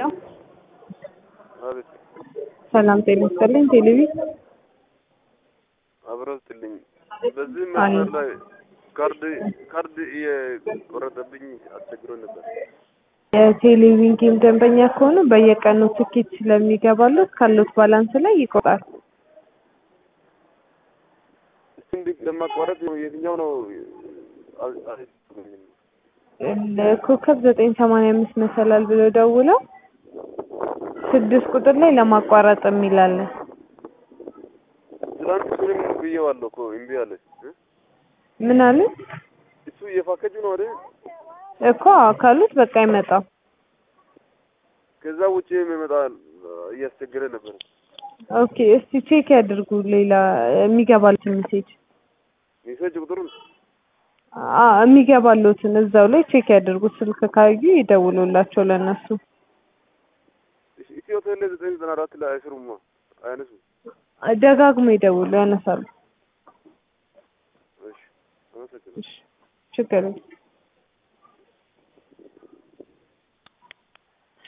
አቤት ሰላም ጤና ይስጥልኝ። ቴሌቪ አብረው ስትልኝ በዚህ አለ። መስመር ላይ ካርድ ካርድ እየቆረጠብኝ አስቸግሮ ነበር። የቴሌቪዥን ጌም ደንበኛ ከሆኑ በየቀኑ ትኬት ስለሚገባለት ካሉት ባላንስ ላይ ይቆጣል። እሱ እንዲ ለማቋረጥ ነው የትኛው ነው? አል- አል- ኮከብ ዘጠኝ ሰማንያ አምስት መሰላል ብለው ደውለው ስድስት ቁጥር ላይ ለማቋረጥ የሚላለን ትናንት እሱንም ብዬዋለሁ እኮ እምቢ አለ እ? ምን አለ እሱ እየፋከጁ ነው አይደል? እኮ ካሉት በቃ አይመጣም። ከዛ ውጭ የሚመጣ እያስቸገረ ነበር። ኦኬ እስቲ ቼክ ያድርጉ። ሌላ የሚገባሉትን ሜሴጅ ሜሴጅ ቁጥሩን አ የሚገባሉትን እዛው ላይ ቼክ ያድርጉ። ስልክ ካዩ ይደውሉላቸው ለእነሱ። ኢትዮ ቴሌ ዘጠኝ ዘጠና አራት ላይ አይስሩማ አይነሱ። ደጋግሞ ይደውሉ፣ ያነሳሉ። እሺ አመሰግናለሁ። ችግር የለም።